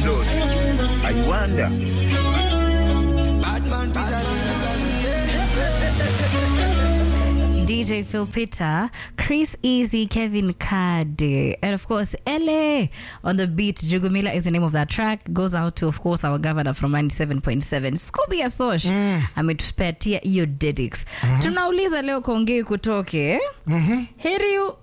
pilot. I wonder. DJ Phil Peter, Chris Easy, Kevin Kade, and of course LA on the beat. Jugumila is the name of that track. Goes out to of course our governor from 97.7 Scooby Asosh ametuspatia hiyo dedics. Tunauliza leo kuongei kutoke heri u-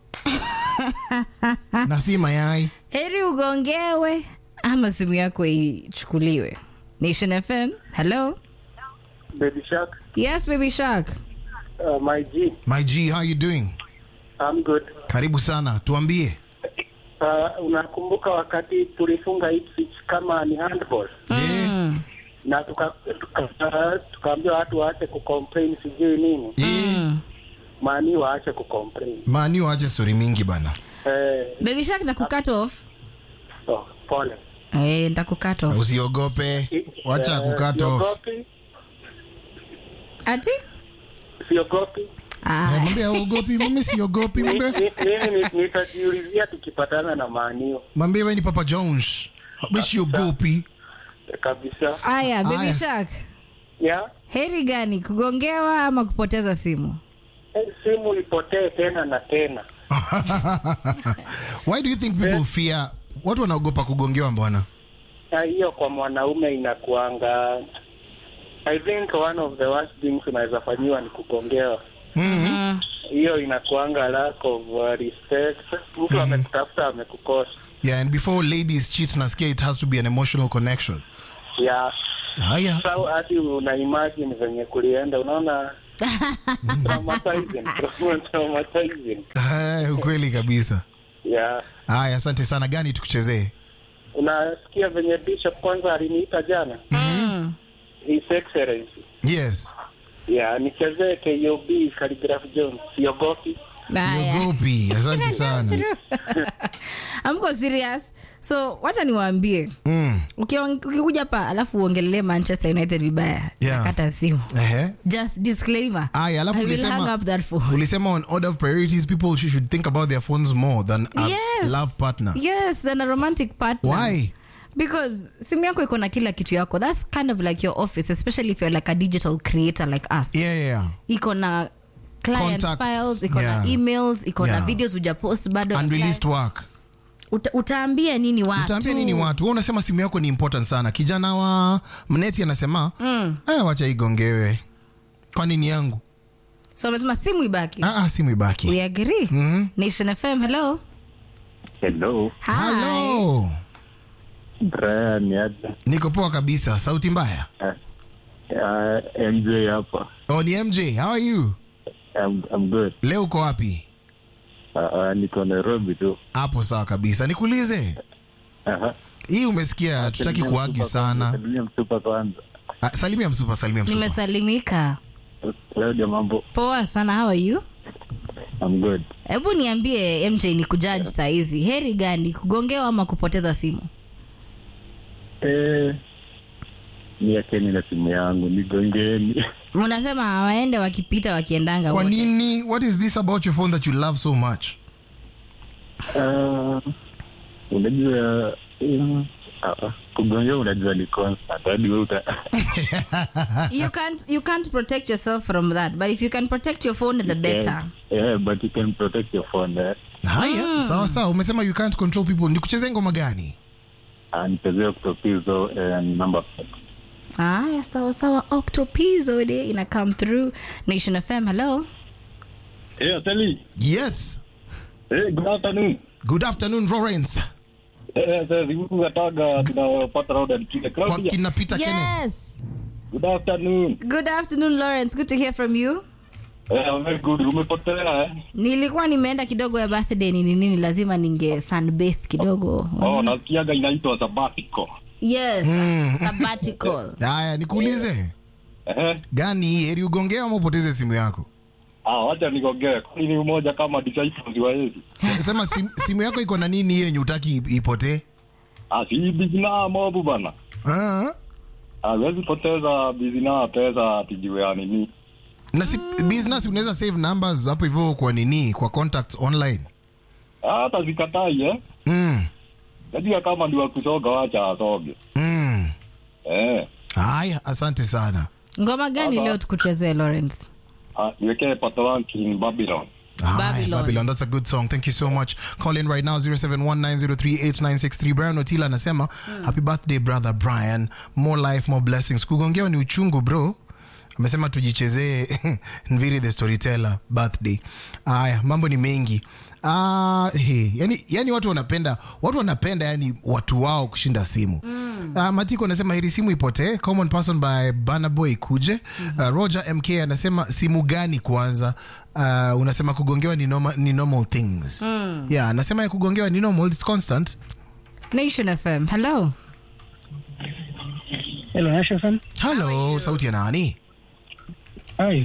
na si mayai heri ugongewe ama simu yako ichukuliwe. Nation FM, hello. Baby Shark, Yes, baby shark. uh, my G, my g how you doing I'm good. karibu sana tuambie Uh, unakumbuka wakati tulifunga Ipswich kama ni handball Mm. na tuka- tuka- tukaambia watu waache kucomplain sijui nini, Mm. mani waache kucomplain. mani waache stori mingi bana Eh, Baby shark nitakucut off. so, pole. Eh, nitakucut off. usiogope wacha Eh, kukato siogopi, Ati? siogopi. Ah. mwambie uogopi mimi siogopi Mi- mwambie mi- Mimi ni- nitajiulizia tukipatana na maanio mwambie we ni papa jones mi siogopi kabisa. Aya, baby Aya. shark. Ya Heri gani kugongewa ama kupoteza simu? eh, simu ipotee tena na tena. why do you think people fear watu wanaogopa kugongewa mbwana Na hiyo kwa mwanaume inakuanga I think one of the worst things unaweza fanyiwa ni kugongewa. Mm. Hiyo inakuanga lack of uh, respect. Mtu amekutafuta amekukosa. yeah and before ladies cheat nasikia it has to be an emotional connection Ya haya sau hadi una imagine venye kulienda, unaona traumatizing, traumatizing. Haya, ukweli kabisa Ya haya asante sana gani tukuchezee unasikia venye Bishop kwanza aliniita jana, Mm. His Excellency. yes Ya nichezee KOB Khaligraph Jones, siogopi. Aya. siogopi asante sana Amko serious. So, wacha niwaambie. mm. Ukiong- Ukikuja pa alafu uongelelee Manchester United vibaya. Yeah. Nakata simu. Ehe. Just disclaimer. Aya, alafu I will ulisema- hang up that phone. ulisema on order of priorities people should should think about their phones more than a Yes. love partner Yes, than a romantic partner. why because simu yako iko na kila kitu yako that's kind of like your office especially if you're like a digital creator like us yeah yeah, yeah. iko na client Contacts, files iko yeah. na emails iko na Yeah. videos ujapost bado ya unreleased client. work Uta, utaambia nini watu utaambia nini watu wewe unasema simu yako ni important sana kijana wa mneti anasema mm. wacha igongewe kwa nini yangu so amesema simu ibaki ah, ah, simu ibaki we agree nation fm hello Hello, Hi. Hello. Brian Yada. niko poa kabisa sauti mbaya Uh, MJ hapa. oh, ni mj how are you I'm, I'm good. leo uko wapi Uh, uh, niko Nairobi tu. hapo sawa kabisa nikuulize Aha. hii umesikia tutaki Salimia kuagi msupa kwanza, sana Salimia msupa kwanza. ah, salimia msupa salimia msupa nimesalimika Leo ndio mambo. poa sana how are you I'm good. hebu niambie mj ni kujaji saa hizi heri gani kugongewa ama kupoteza simu Eh, niacheni na simu yangu nigongeni. unasema waende wakipita wakiendanga kwa wote nini what is this about your phone that you love so much Uh, unajua uh, uh, kugongea unajua ni constant hadi wewe uta you can't you can't protect yourself from that but if you can protect your phone the better yeah, yeah, but you can protect your phone eh? haya sawa sawa umesema you can't control people nikucheze ngoma gani nichezea kutopizo and number five. aya sawa sawa octopizo de ina come through nation fm hello Hey, Sally. yes Hey, good afternoon. good afternoon lawrence Eh, sasa siku kataga tunapata rauda nikile. kwa Claudia. kinapita kene yes Good afternoon. good afternoon lawrence good to hear from you Eh, I'm very good. Umepotea eh? nilikuwa nimeenda kidogo ya birthday nini nini lazima ninge sunbath kidogo Oh, nasikiaga inaitwa sabbatical. yes sabbatical haya nikuulize Eh, gani hii heri ugongea ama upoteze simu yako ah, wacha nigongee. Kwani ni mmoja kama disciples wa Yesu. sema sim, simu yako iko na nini hiyo yenye utaki ipotee Ah, si bizina mobu bana. Ah, Ah, wezi poteza bizina pesa atijue ya nini. na si, business unaweza save numbers hapo hivyo kwa nini kwa contacts online Ah, hata zikatai eh? mm. najua kama ni wakusoga wacha asoge Mm. eh. Haya, asante sana. ngoma gani Sasa. leo tukuchezee lawrence Ah, niwekee Patoran King Babylon Aye, Babylon. Babylon. That's a good song. Thank you so much. Call in right now 0719038963. Brian Otila anasema happy birthday brother Brian. More life, more blessings. Kugongewa ni uchungu bro. Amesema tujichezee Nviri the storyteller birthday. Aya, mambo ni mengi. Ah, he, yani, yani watu wanapenda watu wanapenda yani watu wao kushinda simu mm. uh, Matiko anasema heri simu ipotee. Common person by Banaboy kuje. Uh, Roger MK anasema simu gani kwanza? Uh, unasema kugongewa ni normal, ni normal things mm. yeah, anasema ya kugongewa ni normal, it's constant. nation fm hello Hello, Asha FM. Hello, sauti ya nani? Hi.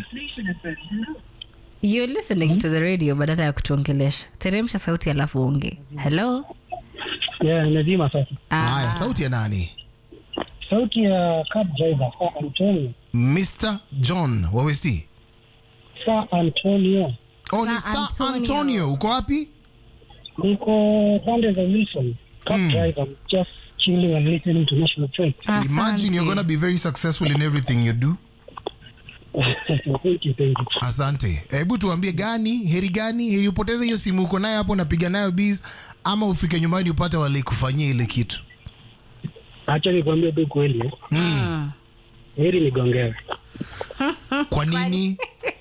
you're listening to the radio badala ya kutuongelesha teremsha sauti alafu onge hello Yeah, lazima sasa. Haya, sauti ya nani? Sauti ya cab driver Sir Antonio. Mr. John wa West. Sir Antonio. Oh, ni Sir Sir Antonio. Antonio. Uko wapi? Niko pande za Wilson. Cab driver. Just chilling and listening to National Train. Imagine you're gonna be very successful in everything you do. thank you, thank you. Asante. Hebu tuambie gani, heri gani, heri upoteze hiyo simu uko nayo hapo unapiga nayo biz ama ufike nyumbani upate wale kufanyia ile kitu. Acha nikwambie tu kweli. eh. Mm. Heri nigongewe. Kwa nini?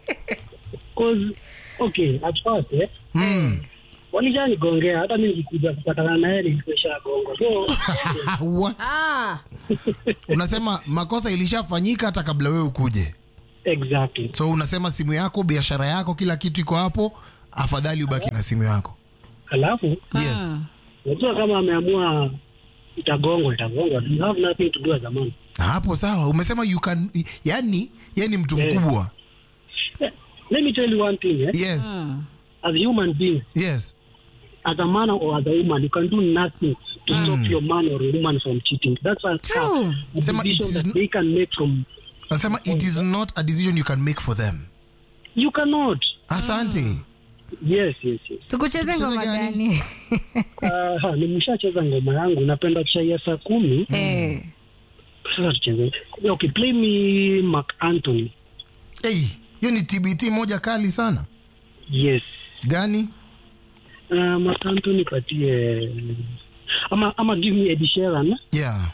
Cause okay, at first eh, Mm. walishanigongea hata mimi nikikuja kupatana naye nilishagonga. So What? Ah. Unasema makosa ilishafanyika hata kabla wewe ukuje. exactly. So unasema simu yako, biashara yako, kila kitu iko hapo, afadhali ubaki na simu yako. Alafu Yes. najua kama ameamua itagongwa itagongwa. You have nothing to do as a man. Hapo sawa. Umesema you can yani, yeye ni mtu Eh. mkubwa. Let me tell you one thing, eh? Yes. as a human being, Yes. as a man or as a woman, you can do nothing to stop your man or woman from cheating. That's a, True. a Sema it decision is that n- they can make from. Nasema it is not a decision you can make for them. You cannot. Asante. Yes, yes, yes. tukucheze Tucheze ngoma gani? gani Uh, nimeshacheza ngoma yangu, napenda chai ya saa kumi. Eh. Sasa tucheze. Okay, play me Mark Anthony. Hey, hiyo ni TBT moja kali sana. Yes. Gani? Uh, Mark Anthony patie ama ama give me Ed Sheeran. Yeah.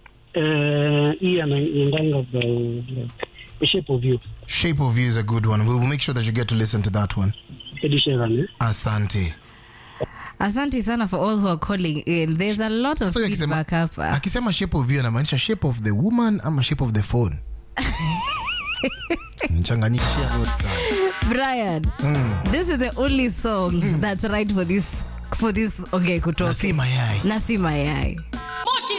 Uh, hii anaendanga the, the shape of you. Shape of You is a good one. We'll make sure that you get to listen to that one. Ed Sheeran. Eh? Asante. asante sana for all who are calling in there's a lot of So akisema, feedback hapa akisema shape of you anamaanisha shape of the woman ama shape of the phone? Mchanganyikishia notes sana. brian this is the only song that's right for this for this okay kutoka Na si mayai. na si mayai